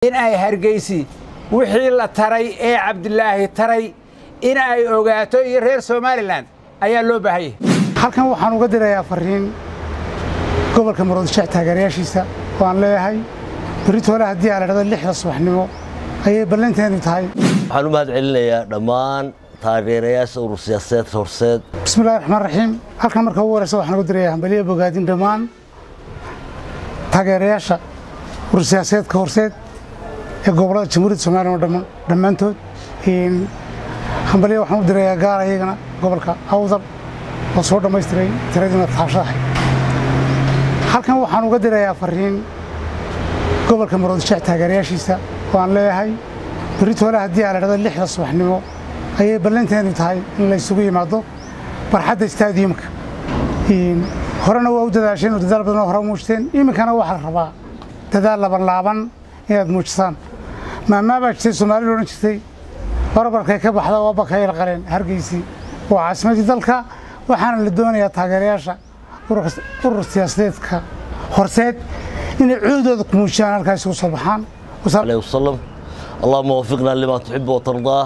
in ay hargeysi wixii la taray ee cabdilaahi taray in ay ogaato iyo reer somalilan ayaa loo baahanyay halkan waxaan uga dirayaa fariin gobolka murudshac taageerayaashiisa oo aan leeyahay beritoole haddii aa la dhahdo lixda subaxnimo ayay ballanteedu tahay waxaan u mahad celinayaa dhammaan taageerayaasha urur siyaasadeed horseed bismillahi raxmaan raxiim halkan marka ugu horeysa waxaan uga dirayaa hambaliya bogaadin dhammaan taageerayaasha urur siyaasadeedka horseed ee gobollada jamhuuriyadda somalilan oo dhammaan dhammaantood hambaliya waxaan u dirayaa gaar ayagana gobolka awdal oo soo dhammaystiray tiradiina taashahay halkan waxaan uga dirayaa fariin gobolka murudshac taageerayaashiisa oo aan leeyahay beritoole haddii aa la dhahdo lixda subaxnimo ayay ballanteedu tahay in la ysugu yimaado barxadda staadiyumka horena waa u dadaasheen oo dadaal badanoo hore muujteen iminkana waxaa la rabaa dadaal labanlaaban inaad muujisaan maamaa baa jirtay soomaalida odhan jirtay barbarkay ka baxda oo bakayl qaleen hargeysii waa caasimadii dalka waxaana la doonayaa taageerayaasha urur siyaasadeedka horseed inay coodooda ku muujiyaan halkaas ugu soo baxaan عليه وسلم اللهم وفقنا لما تحب وترضاه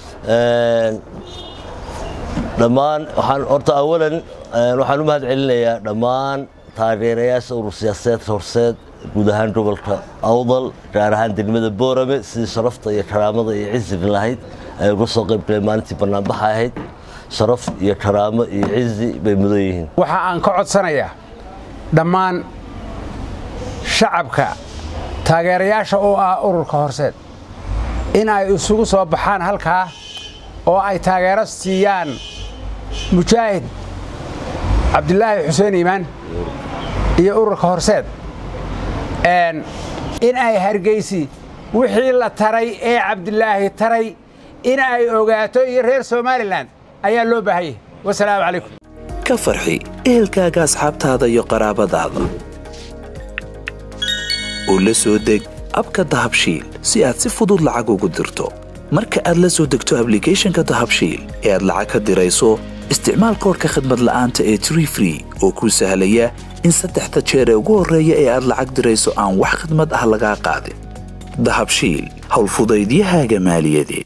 dhammaan waxaan horta awalan waxaan u mahad celinayaa dhammaan taageerayaasha urur siyaasadeedka horseed guud ahaan gobolka awdal gaar ahaan degmada boorame sidii sharafta iyo karaamada iyo ciziga lahayd ay uga soo qayb galeen maalintii banaanbaxa ahayd sharaf iyo karaamo iyo cizi bay mudan yihiin waxa aan ka codsanayaa dhammaan shacabka taageerayaasha oo ah ururka horseed in ay isugu soo baxaan halkaa oo ay taageero siiyaan mujaahid cabdilaahi xuseen iimaan iyo ururka horseed in ay hargeysi wixii la taray ee cabdilaahi taray in ay ogaato iyo reer somalilan ayaa loo baahanyay wasalaamu calaykum ka farxi ehelkaaga asxaabtaada iyo qaraabadaada oo la soo deg abka dahabshiil si aad si fudud lacag ugu dirto marka aad la soo degto ablicathonka dahabshiil ee aad lacag ka dirayso isticmaal koorka khadmad la'aanta ee tree free oo kuu sahlaya in saddexda jeer ee ugu horreeya ee aad lacag dirayso aan wax khidmad ah lagaa qaadin dahabshiil howlfudaydiyahaaga maaliyadeed